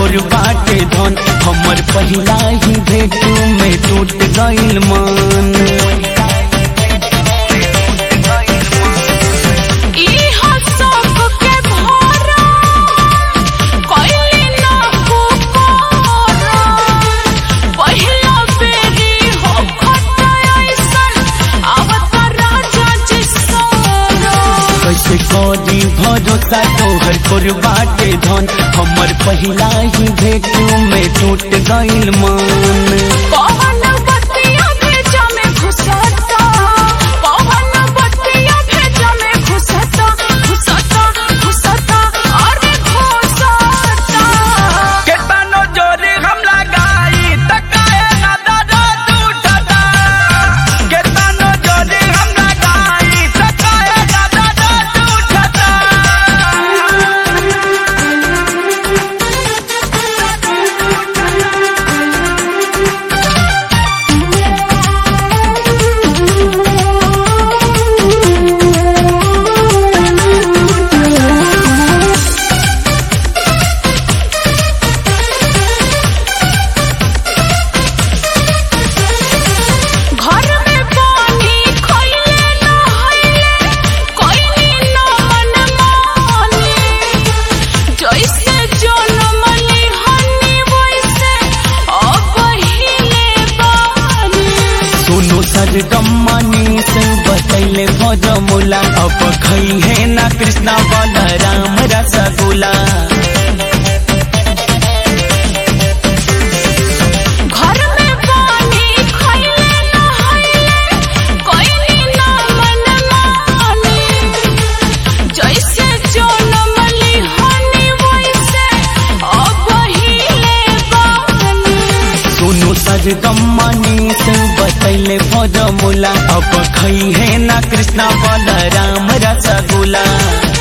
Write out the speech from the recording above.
खोर बाटे धन हमर पहिला ही भेट में टूट गइल मन इहा सब के भरा कइली ना पुकारा पहिला बेरी हो खटा ऐसन आवत राजा जी सारा कैसे करी भरोसा तोहर खोर बाटे धन हमर पहिला ही भेट में टूट गइल मन पवन बत्तियां भेजा में घुसता पवन बत्तियां भेजा में घुसता घुसता घुसता अरे घुसता केतनो जोरी हम लगाई त काहे ना दर्द उठता केतनो जोरी हम लगाई त काहे ना दर्द उठता घर में पानी खइले ना हइले कोइनी ना मन माने जैसे जनमली हनी वैसे अब हिले बानी सुनो सरगम्मनी से बतैले भजमुला अब खई है ना कृष्णा बलराम रसगुल्ला घर में पानी खइले ना हइले कोइनी ना मन माने जैसे जनमली हनी वैसे अब हिले बानी सुनो सरगम्मनी से बतैले भजमुला अब खई है ना कृष्णा बलराम रसगुल्ला